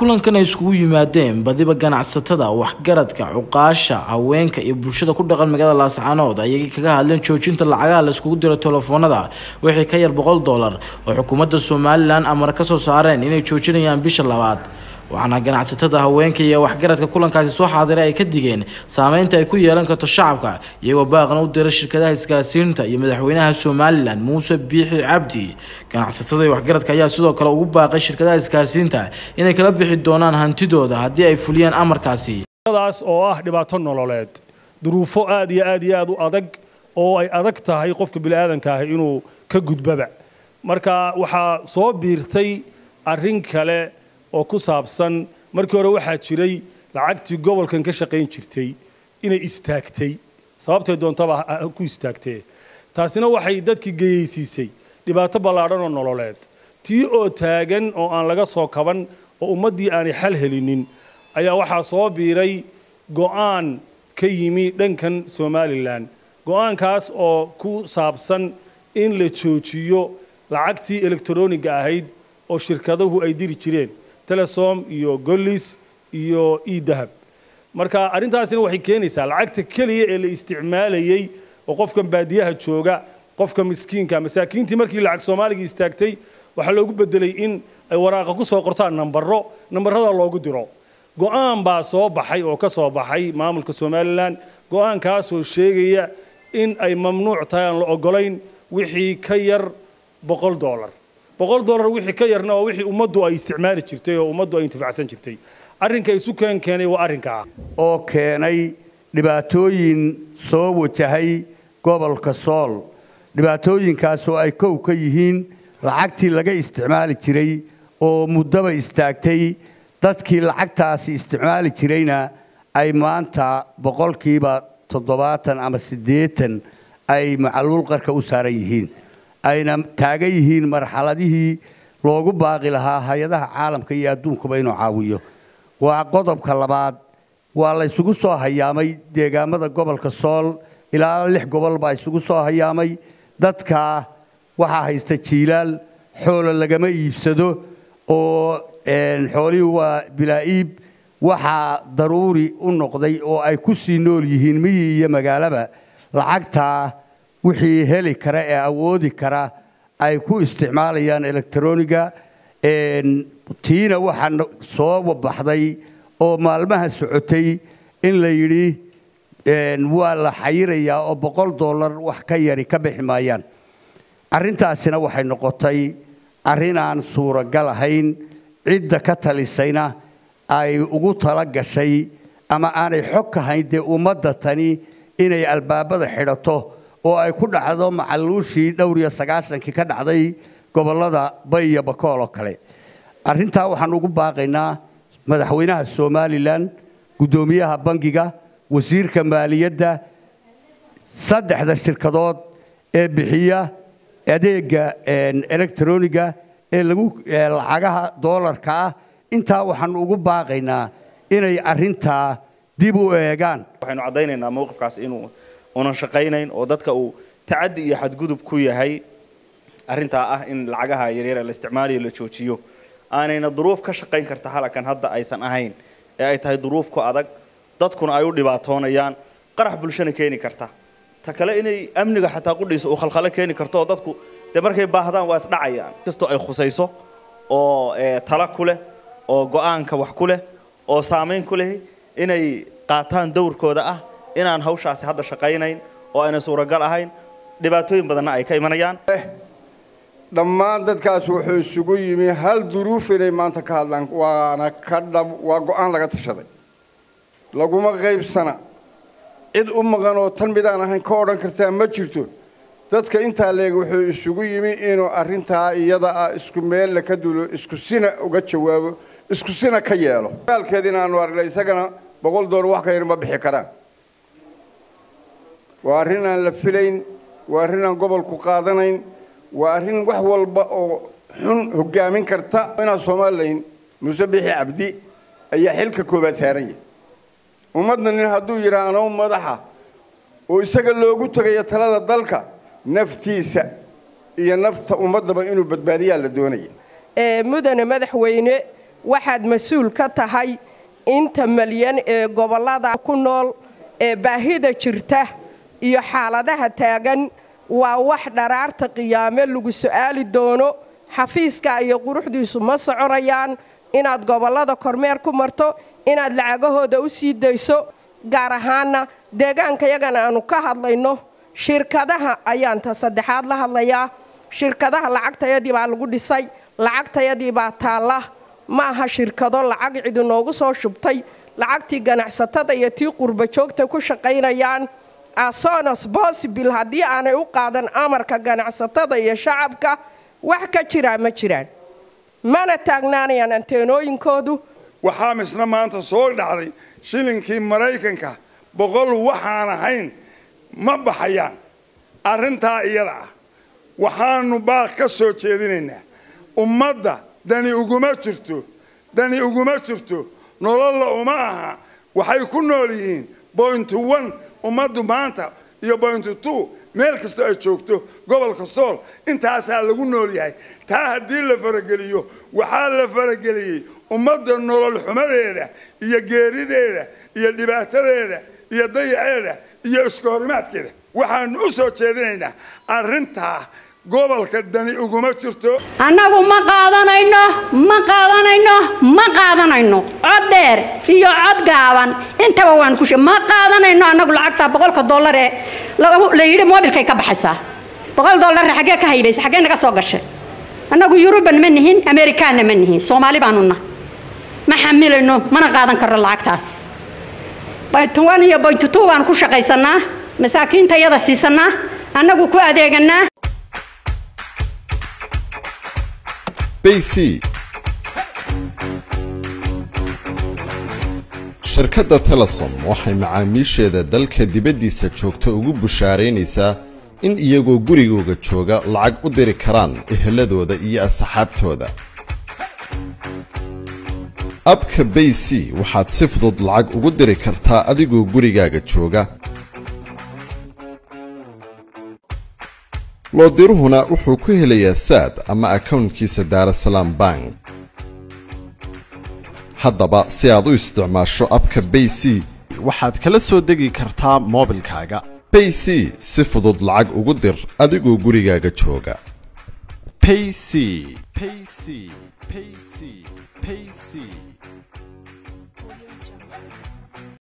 kulankan ay iskugu yimaadeen badiba ganacsatada waxgaradka cuqaasha haweenka iyo bulshada ku dhaqan magaalada laascaanood ayay kaga hadleen joojinta lacagaha la iskugu diro telefoonada wixii ka yar boqol dollar oo xukuumadda somalilan amar ka soo saareen inay joojinayaan bisha labaad waxaana ganacsatada haweenka iyo waxgaradka kulankaasi soo xaadiray ay ka digeen saameynta ay ku yeelan karto shacabka iyagoo baaqna u dira shirkadaha isgaarsiinta iyo madaxweynaha somalilan muuse biixi cabdi ganacsatada iyo waxgaradka ayaa sidoo kale ugu baaqay shirkadaha isgaarsiinta inay kala bixi doonaan hantidooda haddii ay fuliyaan amarkaasi daas oo ah dhibaato nololeed duruufo aad iyo aad iyo aad u adag oo ay adag tahay qofka bini'aadanka ah inuu ka gudbaba marka waxaa soo biirtay arrin kale oo ku saabsan markii hore waxaa jiray lacagtii gobolkan ka shaqayn jirtay inay istaagtay sababtay doontaba ku istaagtee taasina waxay dadkii geyeysiisay dhibaato ballaadhan oo nololeed tii oo taagan oo aan laga soo kaban oo ummaddii aanay xal helinin ayaa waxaa soo biiray go'aan ka yimi dhankan somalilan go'aankaas oo ku saabsan in la joojiyo lacagtii elektroniga ahayd oo shirkaduhu ay diri jireen telesom iyo gollis iyo edahab marka arrintaasina waxay keenaysaa lacagta keliya ee la isticmaalayey oo qofkan baadiyaha jooga qofka miskiinka masaakiintii markii lacag soomaaliga istaagtay waxaa loogu bedelay in ay waraaqa ku soo qortaan nambaro nambarada loogu diro go'aan baa soo baxay oo ka soo baxay maamulka somalilan go'aankaasoo sheegaya in ay mamnuuc tahay aan la ogolayn wixii ka yar boqol dollar boqol dollar wixii ka yarna waa wixii ummaddu ay isticmaali jirtay oo ummaddu ay intifacsan jirtay arrinka isu keen keenay waa arrinkaa oo keenay dhibaatooyin soo wajahay gobolka sool dhibaatooyinkaasoo ay kow ka yihiin lacagtii laga isticmaali jiray oo muddaba istaagtay dadkii lacagtaasi isticmaali jirayna ay maanta boqolkiiba toddobaatan ama siddeetan ay macaluul qarka u saaran yihiin ayna taagan yihiin marxaladihii loogu baaqi lahaa hay-adaha caalamka iyo adduunkuba inuu caawiyo waa qodobka labaad waa la ysugu soo hayaamay deegaamada gobolka sool ilaa lix gobol baa isugu soo hayaamay dadkaa waxaa haysta jiilaal xoolo lagama iibsado oo xoolihii waa bilaa-iib waxaa daruuri u noqday oo ay ku sii nool yihiin miyi iyo magaalaba lacagtaa wixii heli kara ee awoodi kara ay ku isticmaalayaan electroniga tiina waxaa soo baxday oo maalmaha socotay in la yidhi waa la xayirayaa oo boqol dollar wax ka yari ka bixi maayaan arrintaasina waxay noqotay arrin aan suuragal ahayn cidda ka talisayna ay ugu tala gashay ama aanay xog ka hayn dee ummadda tani inay albaabada xidhato oo ay ku dhacdo macaluushii dhowr iyo sagaashankii ka dhacday gobollada bay iyo bakool oo kale arrintaa waxaan ugu baaqaynaa madaxweynaha somalilan guddoomiyaha bangiga wasiirka maaliyadda saddexda shirkadood ee bixiya adeega electroniga ee lagu lacagaha doolarka ah intaa waxaan ugu baaqaynaa inay arrintaa dib u eegaan waxaynu caddaynaynaa mowqifkaas inuu unan shaqaynayn oo dadka uu tacaddi iyo xadgudub ku yahay arrintaa ah in lacagaha yaryar ee la isticmaalayo la joojiyo aanayna duruuf ka shaqayn karta halakan hadda aysan ahayn ee ay tahay duruuf ku adag dadkuna ay u dhibaatoonayaan qarax bulshana keeni karta ta kale inay amniga xataa qudhiisa uu khalkhalo keeni karto oo dadku dee markay baahdaan waa isdhacayaan kastoo ay khusayso oo tala ku leh oo go'aanka wax ku leh oo saamayn ku leh inay qaataan dowrkooda ah inaan hawshaasi hadda shaqaynayn oo ayna suuragal ahayn dhibaatooyin badanna ay ka imanayaan dhammaan dadkaas wuxuu isugu yimi hal duruuf inay maanta ka hadlaan waana ka dhab waa go'aan laga tashaday laguma qaybsana cid u maqan oo tan midaan ahayn ka odhan kartaa ma jirto dadka intaa leeg wuxuu isugu yimi inuu arrintaa iyada ah isku meella ka dulo isku sina uga jawaabo isku sina ka yeelo gaalkeediina aanu aragnay isagana boqol door wax ka yar ma bixi karaan waa arrin aan la filayn waa arrin aan gobolku qaadanayn waa arrin wax walba oo xun hoggaamin karta inaa somalilan muuse bixi cabdi ayaa xilka koobaad saaran yahay ummadna nin hadduu yidhaah anoo madaxa oo isaga loogu tegayo talada dalka naftiisa iyo nafta ummaddaba inuu badbaadiyaa la doonaya mudane madaxweyne waxaad mas-uul ka tahay inta malyan ee gobollada ku nool ee baahida jirta iyo xaaladaha taagan waa wax dharaarta qiyaame lagu su'aali doono xafiiska iyo quruxdiisu ma soconayaan inaad gobollada kormeer ku marto inaad lacagahooda u sii dayso gaar ahaana deegaanka yagana aanu ka hadlayno shirkadaha ayaan ta saddexaad la hadlayaa shirkadaha lacagtayadii baa lagu dhisay lacagtayadii baa taalla ma aha shirkado lacag cidi noogu soo shubtay lacagtii ganacsatada iyo tii qurba joogta ku shaqaynayaan asonas bosibil haddii aanay u qaadan amarka ganacsatada iyo shacabka wax ka jiraa ma jiraan mana taagnaanayaan anteenooyinkoodu waxaa misna maanta soo dhacday shilinkii maraykanka boqol waxaan ahayn ma baxayaan arrintaa iyada ah waxaanu baaq ka soo jeedinaynaa ummadda dani uguma jirto dani uguma jirto nololla uma aha waxay ku nool yihiin bointy one ummaddu maanta iyo bointy two meel kastoo ay joogto gobolka sool intaasaa lagu nool yahay taa haddii la farageliyo waxaa la farageliyey ummadda nolol xumadeeda iyo geerideeda iyo dhibaatadeeda iyo dayaceeda iyo iska horimaadkeeda waxaanu u soo jeedinaynaa arrintaa gobolka dani uguma jirto annagu ma qaadanayno ma qaadanayno ma qaadanayno cod dheer iyo cod gaaban intaba waan ku ma qaadanayno annagu lacagta boqolka dollar ee la yidhi moobilkay ka baxaysaa boqol dollar xaggee ka haybaysa xaggee naga soo gashay annagu yuruban ma nihin amerikaanna ma nihin soomaali baanu nah ma xamilayno mana qaadan karno lacagtaas baytuwan iyo baytutu baan ku shaqaysanaa masaakiinta yada siisanaa annagu ku adeeganaa bc shirkadda telesom waxay macaamiisheeda dalka dibaddiisa joogta ugu bushaaraynaysaa in iyagoo gurigooga jooga lacag u diri karaan eheladooda iyo asxaabtooda abka bayc waxaad si fudud lacag ugu diri kartaa adigoo gurigaaga jooga loodiruhuna wuxuu ku helayaa saad ama akawntkiisa daarasalaam bank haddaba si aad u isticmaasho abka bayc waxaad kala soo degi kartaa moobilkaaga bayc si fudud lacag ugu dir adigoo gurigaaga jooga payc payc payc payc